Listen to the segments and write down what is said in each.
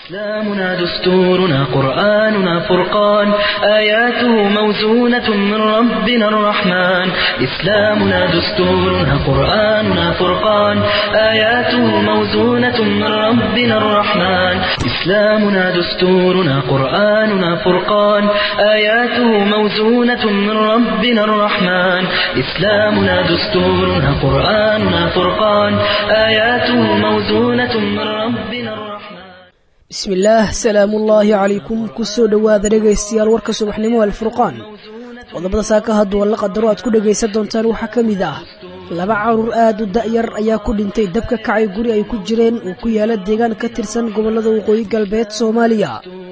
إسلامنا دستورنا قرآننا فرقان آياته موزونة من ربنا الرحمن إسلامنا دستورنا قرآننا فرقان آياته موزونة من ربنا الرحمن إسلامنا دستورنا قرآننا فرقان آياته موزونة من ربنا الرحمن إسلامنا دستورنا قرآننا فرقان آياته موزونة من ربنا الرحمن bismillaah salaamuullaahi calaykum kusoo dhowaada dhegaystayaal warka subaxnimo alfurqaan qodobada saaka hadduu la qadaro aad ku dhegaysan doontaan waxaa ka mid ah laba caruur aad u da'yar ayaa ku dhintay dabka kacay guri ay ku jireen uu ku yaala deegaan ka tirsan gobollada waqooyi galbeed soomaaliya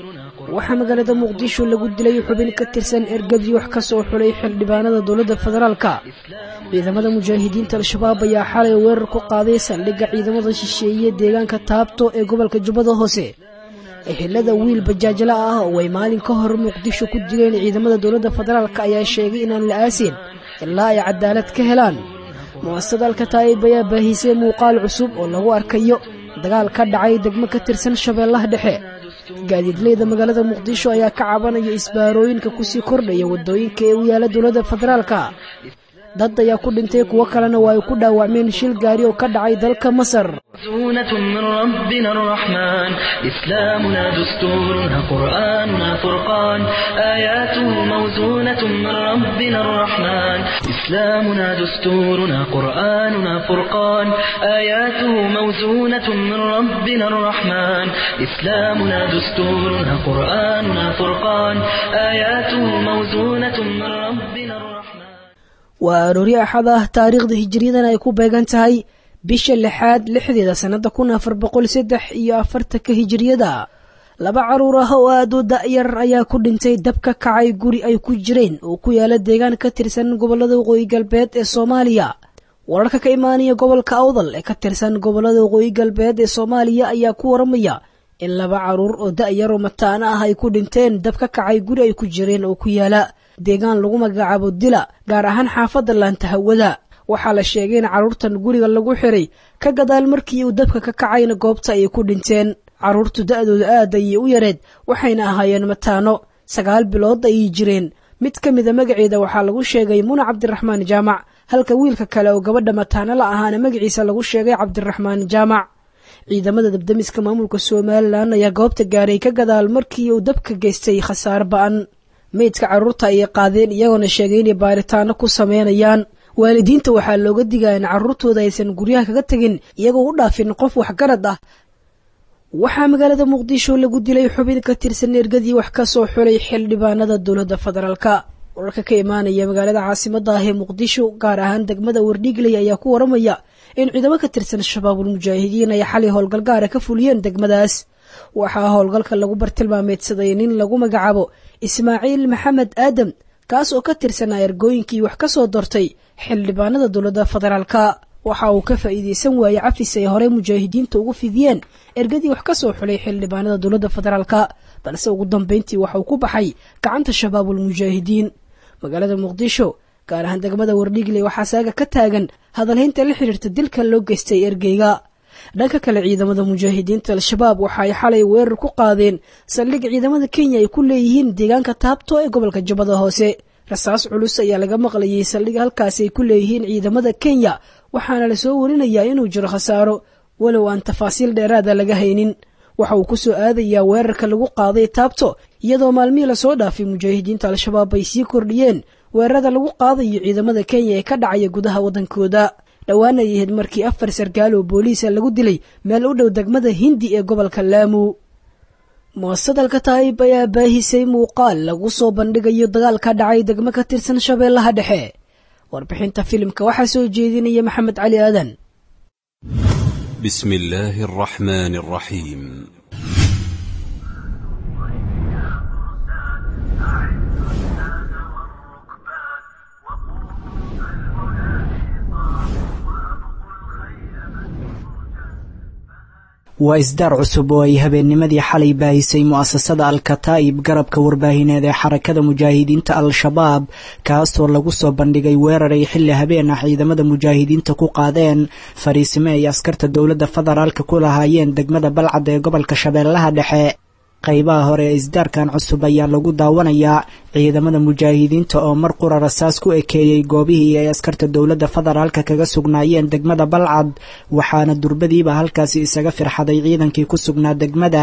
waxaa magaalada muqdisho lagu dilay xubin ka tirsan ergadii wax ka soo xulay xildhibaanada dowladda federaalka ciidamada mujaahidiinta al-shabaab ayaa xalay weerar ku qaaday saldhigga ciidamada shisheeye deegaanka taabto ee gobolka jubbada hoose ehelada wiil bajaajla ah oo ay maalin ka hor muqdisho ku dileen ciidamada dowladda federaalk ayaa sheegay inaan la aasin ilaa ay cadaalad ka helaan mu'asasada alkataa'ib ayaa baahisay muuqaal cusub oo lagu arkayo dagaal ka dhacay degmo ka tirsan shabeellaha dhexe gaadiidleyda magaalada muqdisho ayaa ka cabanaya isbaarooyinka kusii kordhaya waddooyinka ee u yaala dowladda federaalka dad ayaa ku dhintay kuwo kalena waa ay ku dhaawacmeen shil gaari oo ka dhacay dalka masar موزونة من ربنا الرحمن إسلامنا دستورنا قرآننا فرقان آياته موزونة من ربنا الرحمن إسلامنا دستورنا قرآننا فرقان آياته موزونة من ربنا الرحمن إسلامنا دستورنا قرآننا فرقان آياته موزونة من ربنا الرحمن waa aroori axad ah taariikhda hijiriyadan ay ku beegan tahay bisha lixaad lixdeeda sannada kun afar boqol saddex iyo afartanka hijiriyada laba caruur ah oo aad u da'yar ayaa ku dhintay dab ka kacay guri ay ku jireen oo ku yaala deegaan ka tirsan gobollada waqooyi galbeed ee soomaaliya wararka ka imaanaya gobolka awdal ee ka tirsan gobollada waqooyi galbeed ee soomaaliya ayaa ku waramaya in laba caruur oo da'yar oo mataana ah ay ku dhinteen dab ka kacay guri ay ku jireen oo ku yaala deegaan lagu magacaabo dila gaar ahaan xaafadda laanta hawada waxaa la sheegay in carruurtan guriga lagu xiray ka gadaal markii uu dabka ka kacayna goobta ayay ku dhinteen carruurtu da'dooda aad ayay u yareed waxayna ahaayeen mataano sagaal bilood ayay jireen mid ka mida magaceeda waxaa lagu sheegay muna cabdiraxmaan jaamac halka wiilka kale oo gabadha mataano la ahaana magaciisa lagu sheegay cabdiraxmaan jaamac ciidamada dabdamiska maamulka somalilan ayaa goobta gaaray ka gadaal markii uu dabka geystay khasaare ba'an meydka carruurta ayay qaadeen iyagoona sheegay inay baaritaano ku sameynayaan waalidiinta waxaa looga digaa in carruurtooda aysan guryaha kaga tegin iyagoo u dhaafin qof waxgarad ah waxaa magaalada muqdisho lagu dilay xubin ka tirsan ergadii wax ka soo xulay xildhibaanada dowladda federaalka wararka ka imaanaya magaalada caasimada ah ee muqdisho gaar ahaan degmada wardhiigley ayaa ku waramaya in ciidamo ka tirsan shabaabul mujaahidiin ay xalay howlgalgaara ka fuliyeen degmadaas waxaa howlgalka lagu bartilmaameedsaday nin lagu magacaabo ismaaciil maxamed aadam kaas oo ka tirsanaa ergooyinkii wax ka soo dortay xildhibaanada dowladda federaalka waxa uu ka faa'iideysan waayey cafis ay horey mujaahidiinta ugu fidiyeen ergadii wax ka soo xulay xildhibaanada dowladda federaalka balse ugu dambeyntii waxauu ku baxay gacanta shabaabul mujaahidiin magaalada muqdisho gaar ahaan degmada wardhiigley waxaa saaga ka taagan hadalhaynta la xidhiirta dilka loo geystay ergeyga dhanka kale ciidamada mujaahidiinta al-shabaab waxa ay xalay weerar ku qaadeen saldhig ciidamada kenya ay ku leeyihiin deegaanka taabto ee gobolka jubbada hoose rasaas culus ayaa laga maqlayay saldhig halkaasi ay ku leeyihiin ciidamada kenya waxaana lasoo warinayaa inuu jiro khasaaro walow aan tafaasiil dheeraada laga haynin waxa uu ku soo aadayaa weerarka lagu qaaday taabto iyadoo maalmihii lasoo dhaafay mujaahidiinta al-shabaab ay sii kordhiyeen weerarada lagu qaadayo ciidamada kenya ee ka dhacaya gudaha waddankooda dhowaan ay ahayd markii afar sarkaal oo booliisa lagu dilay meel u dhow degmada hindi ee gobolka laamu mu'asasada alkataa'ib ayaa baahisay muuqaal lagu soo bandhigayo dagaal ka dhacay degmo ka tirsan shabeellaha dhexe warbixinta filimka waxaa soo jeedinaya maxamed cali aadan بسم الله الرحمن الرحيم waa isdaar cusub oo ay habeennimadii xalay baahisay mu'asasada al-kataa'ib garabka warbaahineed ee xarakada mujaahidiinta al-shabaab kaasoo lagu soo bandhigay weerar ay xilli habeen ah ciidamada mujaahidiinta ku qaadeen fariisimo ay askarta dowladda federaalka ku lahaayeen degmada balcad ee gobolka shabeellaha dhexe qaybaha hore ee isdaarkan cusub ayaa lagu daawanayaa ciidamada mujaahidiinta oo mar qura rasaas ku ekeeyey goobihii ay askarta dowladda federaalka kaga sugnaayeen degmada balcad waxaana durbadiiba halkaasi isaga firxaday ciidankii ku sugnaa degmada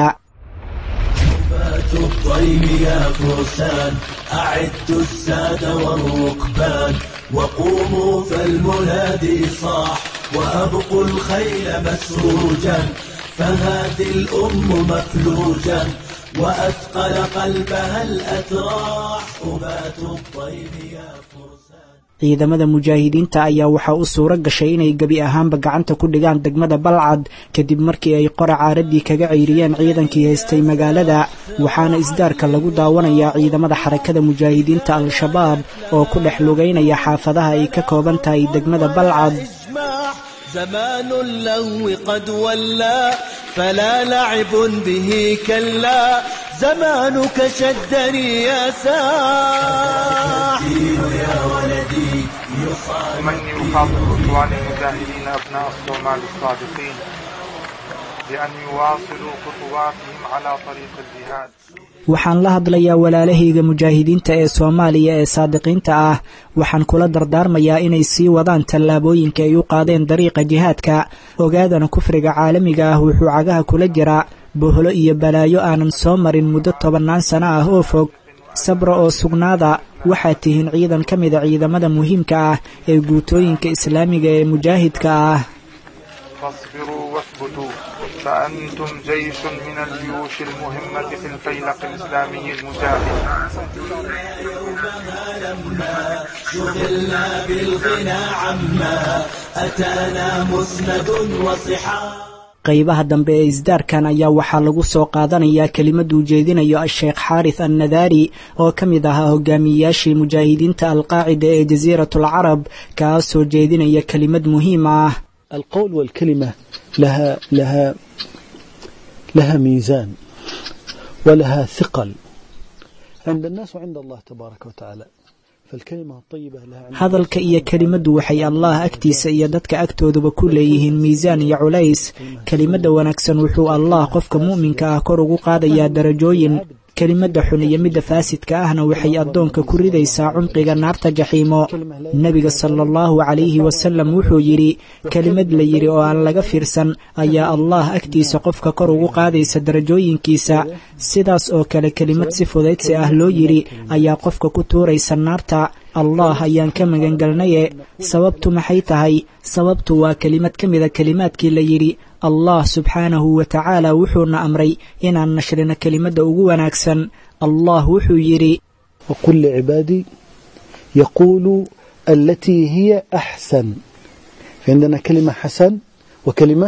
الطيب يا فرسان أعدوا الساد والركبان وقوموا فالمنادي صاح وأبقوا الخيل مسروجا فهذه الأم مفلوجا وأثقل قلبها الأتراح أبات الطيب يا فرسان ciidamada mujaahidiinta ayaa waxaa u suuro gashay inay gebi ahaanba gacanta ku dhigaan degmada balcad kadib markii ay qora caaradii kaga ceyriyeen ciidankii haystay magaalada waxaana isdaarka lagu daawanayaa ciidamada xarakada mujaahidiinta al-shabaab oo ku dhex lugaynaya xaafadaha ay ka kooban tahay degmada balcad زمان اللهو قد ولى فلا لعب به كلا زمانك شدني يا ساح يا ولدي ومن يخاطب إخوان المجاهدين أبناء الصومال الصادقين بأن يواصلوا خطواتهم على طريق الجهاد waxaan la hadlayaa walaalahayga mujaahidiinta ee soomaaliya ee saadiqiinta ah waxaan kula dardaarmayaa inay sii wadaan tallaabooyinka ay u qaadeen dariiqa jihaadka ogaadana kufriga caalamiga ah wuxuu cagaha kula jiraa bohlo iyo balaayo aanan soo marin muddo tobannaan sano ah oo fog sabra oo sugnaada waxaad tihiin ciidan ka mida ciidamada muhiimka ah ee guutooyinka islaamiga ee mujaahidka ah فاصبروا واثبتوا فأنتم جيش من الجيوش المهمة في الفيلق الإسلامي المجاهد شغلنا بالغنى عما أتانا مسند وصحاب qaybaha dambe ee isdaarkan ayaa waxaa lagu soo qaadanayaa kelimadu ujeedinayo a-sheekh xaaris annadaari oo ka mid ahaa hogaamiyeyaashii mujaahidiinta alqaacida ee jasiiratul carab kaasoo jeedinaya kelimad muhiim ah القول والكلمة لها لها لها ميزان ولها ثقل عند الناس وعند الله تبارك وتعالى فالكلمة الطيبة لها عند hadalka iyo kelimaddu waxay allah agtiisa iyo dadka agtooduba ku leeyihiin miisaan iyo culays kelimadda wanaagsan wuxuu allah qofka mu'minka ah kor ugu qaadayaa darajooyin kelimadda xun iyo midda faasidka ahna waxay addoonka ku ridaysaa cumqiga naarta jaxiimo nebiga sala allahu calayhi wasalam wuxuu yidhi kelimad la yidhi oo aan laga fiirsan ayaa allah agtiisa qofka kor ugu qaadaysa darajooyinkiisa sidaas oo kale kelimad si fudaydsi ah loo yidhi ayaa qofka ku tuuraysa naarta allah ayaan ka magangelnaye sababtu maxay tahay sababtu waa kelimad ka mida kelimaadkii la yidhi allah subxaanahu wa tacaala wuxuuna amray inaan nashrino kelimadda ugu wanaagsan allah wuxuu yidhi وقل لعبادي يقولوا التي هي أحسن فعندنا كلمة حسن وكلمة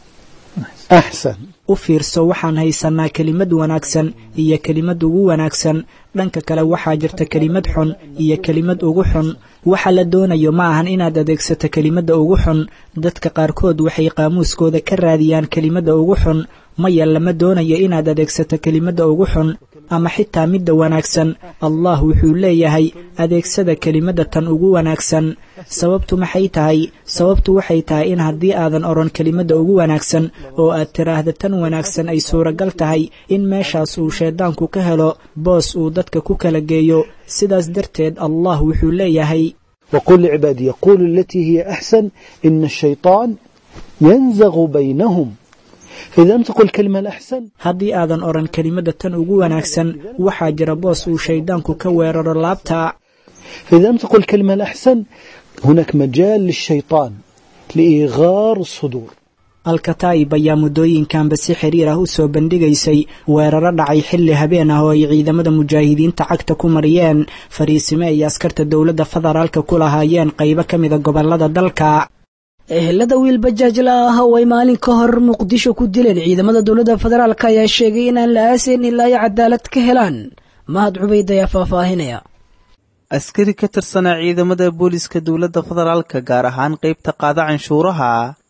أحسن u fiirso waxaan haysannaa kelimad wanaagsan iyo kelimad ugu wanaagsan dhanka kale waxaa jirta kelimad xun iyo kelimad ugu xun waxa la doonayo ma ahan inaad adeegsato kelimadda ugu xun dadka qaarkood waxay qaamuuskooda ka raadiyaan kelimadda ugu xun maya lama doonayo inaad adeegsato kelimadda ugu xun ama xitaa midda wanaagsan allah wuxuu leeyahay adeegsada kelimadda tan ugu wanaagsan sababtu maxay tahay sababtu waxay tahay in haddii aadan odhan kelimadda ugu wanaagsan oo aad tiraahda tan wanaagsan ay suuragal tahay in meeshaas uu shayddaanku ka helo boos uu dadka ku kala geeyo sidaas darteed allah wuxuu leeyahay وقل لعبادي يقول التي هي أحسن إن الشيطان ينزغ بينهم فإذا لم تقل الكلمة الأحسن haddii aadan odhan kelimadda tan ugu wanaagsan waxaa jira boos uu shayddaanku ka weeraro laabta فإذا لم تقل الكلمة الأحسن هناك مجال للشيطان لإيغار الصدور alkataa'ib ayaa muddooyinkanba si xiriir ah u soo bandhigaysay weeraro dhacay xilli habeen ah oo ay ciidamada mujaahidiinta cagta ku mariyeen fariisime ay askarta dowladda federaalka ku lahaayeen qaybo ka mida gobollada dalka ehelada wiil bajaajla ah oo ay maalin ka hor muqdisho ku dileen ciidamada dowladda federaalk ayaa sheegay inaan la aasayn ilaa ay cadaalad ka helaan mahad cubayd ayaa faahfaahinaya askari ka tirsanaa ciidamada booliska dowladda federaalka gaar ahaan qaybta qaada canshuuraha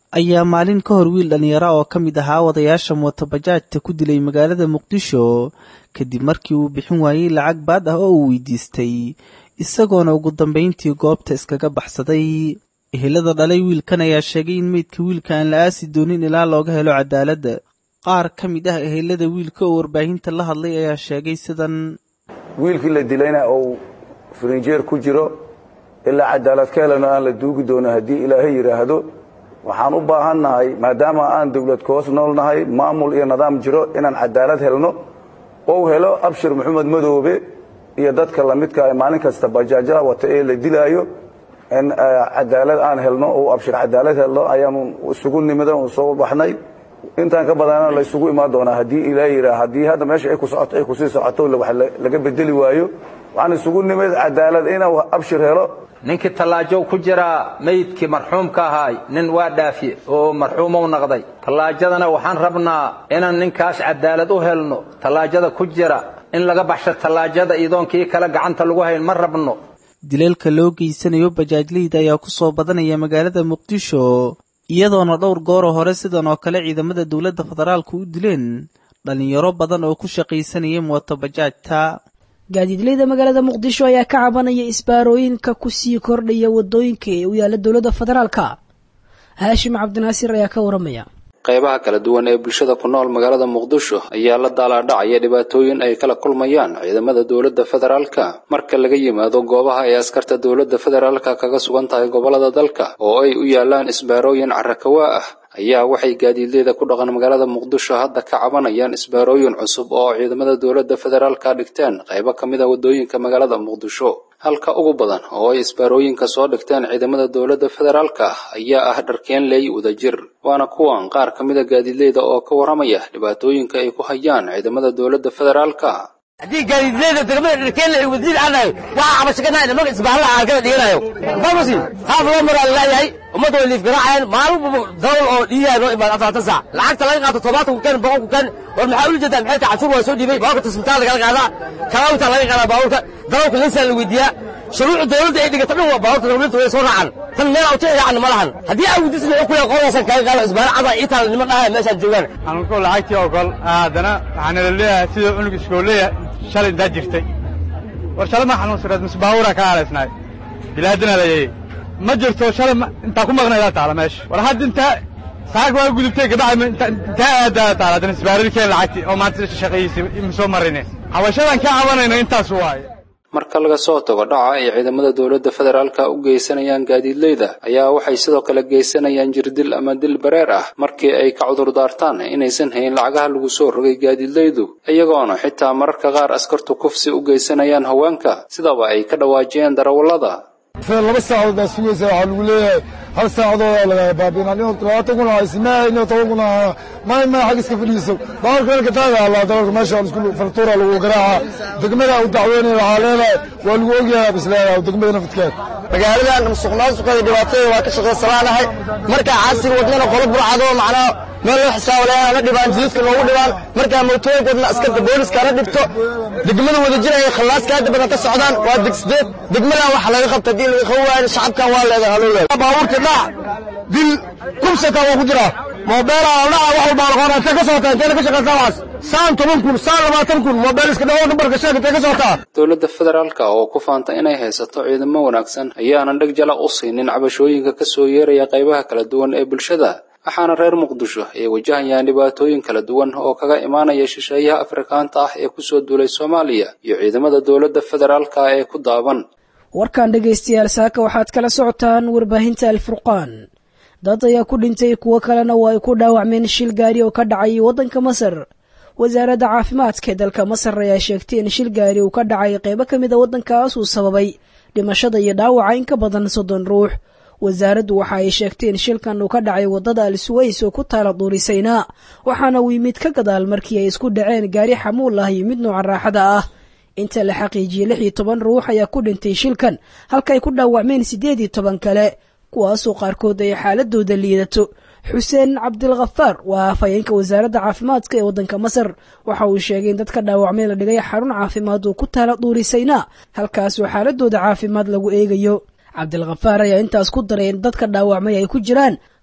ayaa maalin ka hor wiil dhallinyaro oo ka mid ahaa wadayaasha mootobajaajta ku dilay magaalada muqdisho kadib markii uu bixin waayey lacag baad ah oo uu weydiistay isagoona ugu dambayntii goobta iskaga baxsaday ehelada dhalay wiilkan ayaa sheegay in meydka wiilka aan la aasi doonin ilaa looga helo cadaaladda qaar ka mid ah ehelada wiilka oo warbaahinta la hadlay ayaa sheegay sidan wiilkii la dilayna uu firinjeer ku jiro ilaa cadaalad ka helano aan la duugi doono haddii ilaahay yidhaahdo waxaan u baahannahay maadaama aan dawlad ka hoos noolnahay maamul iyo nidaam jiro inaan cadaalad helno ou helo abshir maxamed madoobe iyo dadka lamidka maalin kasta bajaajaha wata ee la dilaayo in cadaalad aan helno ou abshir cadaalad helno ayaanu isugu nimida u soo baxnay intaan ka badana la isugu imaan doonaa haddii ilaa yidhaa haddii hadda meesha ay ku socoto ay kusii socoto wax laga bedeli waayo waxaan isugu nimid cadaalad inuu abshir helo ninkii tallaajow ku jiraa meydkii marxuumka ahaay nin waa dhaafiye oo marxuumow naqday tallaajadana waxaan rabnaa inaan ninkaas cadaalad u helno tallaajada ku jira in laga baxsho tallaajada idoonkii kale gacanta lagu hayn ma rabno dileelka loo geysanayo bajaajleyda ayaa ku soo badanaya magaalada muqdisho iyadoona dhowr gooroo hore sidan oo kale ciidamada dowladda federaalku u dileen dhallinyaro badan oo ku shaqaysanaya mootobajaajta gaadiidleyda magaalada muqdisho ayaa ka cabanaya isbaarooyinka kusii kordhaya wadooyinka ee u yaala dowladda federaalka haashim cabdinaasir ayaa ka waramaya qaybaha kala duwan ee bulshada ku nool magaalada muqdisho ayaa la daalaadhacaya dhibaatooyin ay kala kulmayaan ciidamada dowladda federaalka marka laga yimaado goobaha ay askarta dowladda federaalka kaga sugan tahay gobollada dalka oo ay u yaalaan isbaarooyin carrakawaa ah ayaa waxay gaadiidleyda ku dhaqan magaalada muqdisho hadda ka cabanayaan isbaarooyin cusub oo ciidamada dowladda federaalka dhigteen qaybo ka mid a waddooyinka magaalada muqdisho halka ugu badan oo ay isbaarooyinka soo dhigteen ciidamada dowladda federaalka ayaa ah dharkeenley wadajir waana kuwan qaar ka mid a gaadiidleyda oo ka warramaya dhibaatooyinka ay ku hayaan ciidamada dowladda federaalka haddii gaadiidleyda degmada dharkeenle ay wasiir aanayo waxaa cabashakanahay nimanka isbaarlaha arkada dhiganayo famasi qaab loo maraa laleeyahay ummadda way liifgaraacayaan maalin dawl oo dhiiyaha noo imaad afartan saac lacagta laga qaato todobaatan ku kan boqol ku kan war maxaa ula jeedaa maxay tahay cashuur waa soo dhiibay baaburka tisbitaal lagala qaadaa kalaawita laga qaadaa baaburka darawlka linsaan la weydiiyaa shuruucda dowladda ay dhigato dhan waa baaburta dowladda way soo raacaan tan meel awti yacni ma lahan haddii aa weydiisna wuxuu kuleeyahay qodaasan kaga qaado isbaara cada ii taal niman dhahay meeshaan joogaan anku lacagtii ogol haddana waxaana la leeyahay sida cunug iskooleya shalay intaa jirtay war shalay ma xanuunsaneed mise baabuura ka aalaysnaay bilaadana layay ma jirto shalay intaa ku maqnaydaa taala meesha war hadda intaa saag waa gudubtay gabadha intaa aadaa taala haddana isbaarirkeen lacagtii oo maanta shaqayiisay ima soo marine xabashadan ka cabanayno intaas waaye marka laga soo tago dhaca ay ciidamada dowladda federaalka u geysanayaan gaadiidleyda ayaa waxay sidoo kale geysanayaan jirdil ama dil bareer ah markii ay ka cudur daartaan inaysan hayn lacagaha lagu soo rogay gaadiidleydu iyagoona xitaa mararka qaar askartu kufsi u geysanayaan haweenka sidaba ay ka dhawaajiyeen darawallada laba saacadood baa sugaysa waxaa lagu leeyahay hal saacadoodaa laga baabiina nin labaatan kun haysimaa nin toban kun ahana maay maa xag iska fadhiiso baaburka halka taaga allaa dalalka meesha isku fartuura lagu garaaca degmada u dacweynaya waxaa leedahay waa lagu ogyahay bis leedahay degmada nafadkeed magaaladan musuqmaasuqeeda dhibaatada waa ka shaqaysanaanahay markaa caasiga wadnana qolo burcado macnaa meel loo xisaabo lahayn ana dhibaan jidadka noogu dhibaan markaa mootooyinka wadna askarta booliska ana dhibto degmada wadajir ay khallaaska hadda badan ka socdaan waa degsideed degmadan waxa laga qabta haddii laga qaban waayo shacabkan waa leedahay haloo leedahay baabuurka dhac dil kubsata waa ku jira moobeelaa dhaca wax walbaa laqoona intee ka socotaa inteena ka shaqaysaa waxaas saan toban kun saan labaatan kun moobeel iska dhawo nambarka sheeg intee ka socotaa dowladda federaalka oo ku faanta inay haysato ciidamo wanaagsan ayaanan dheg jala u siinin cabashooyinka ka soo yeeraya qaybaha kala duwan ee bulshada waxaana reer muqdisho ay wajahayaan dhibaatooyin kala duwan oo kaga imaanaya shisheeyaha afrikaanta ah ee ku soo duulay soomaaliya iyo ciidamada dowladda federaalka ee ku daaban warkan dhegaystayaal saaka waxaad kala socotaan warbaahinta alfurqaan dad ayaa ku dhintay kuwo kalena waa ay ku dhaawacmeen shil gaari oo ka dhacay waddanka masar wasaaradda caafimaadka ee dalka masar ayaa sheegtay in shil gaari uu ka dhacay qaybo ka mid a waddankaas uu sababay dhimashada iyo dhaawaca in ka badan soddon ruux wasaaraddu waxa ay sheegtay in shilkan uu ka dhacay waddada al suways oo ku taala duurisaynaa waxaana uu yimid ka gadaal markii ay isku dhaceen gaari xamuul ah iyo mid nooca raaxada ah inta la xaqiijiyey lix iyo toban ruux ayaa ku dhintay shilkan halka ay ku dhaawacmeen siddeed iyo toban kale kuwaasoo qaarkood ay xaaladooda liidato xuseen cabdilkhafaar waa afhayeenka wasaaradda caafimaadka ee waddanka masar waxa uu sheegay in dadka dhaawacmay la dhigay xarun caafimaad oo ku taala duurisaynaa halkaasoo xaaladooda caafimaad lagu eegayo cabdilkhafaar ayaa intaas ku daray in dadka dhaawacmay ay ku jiraan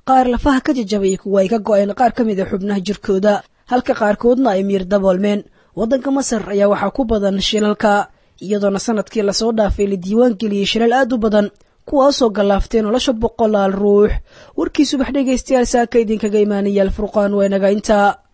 qaar lafaha ka jajabay kuwa ay ka go'een qaar ka mid a xubnaha jirkooda halka qaarkoodna ay miir daboolmeen waddanka masar ayaa waxaa ku badan shilalka iyadoona sanadkii lasoo dhaafay la diiwaan geliyey shilal aad u badan kuwaasoo gallaaftay nolosha boqolaal ruux warkii subax dhegaystayaal saaka idinkaga imaanaya alfurqaan waa inaga intaa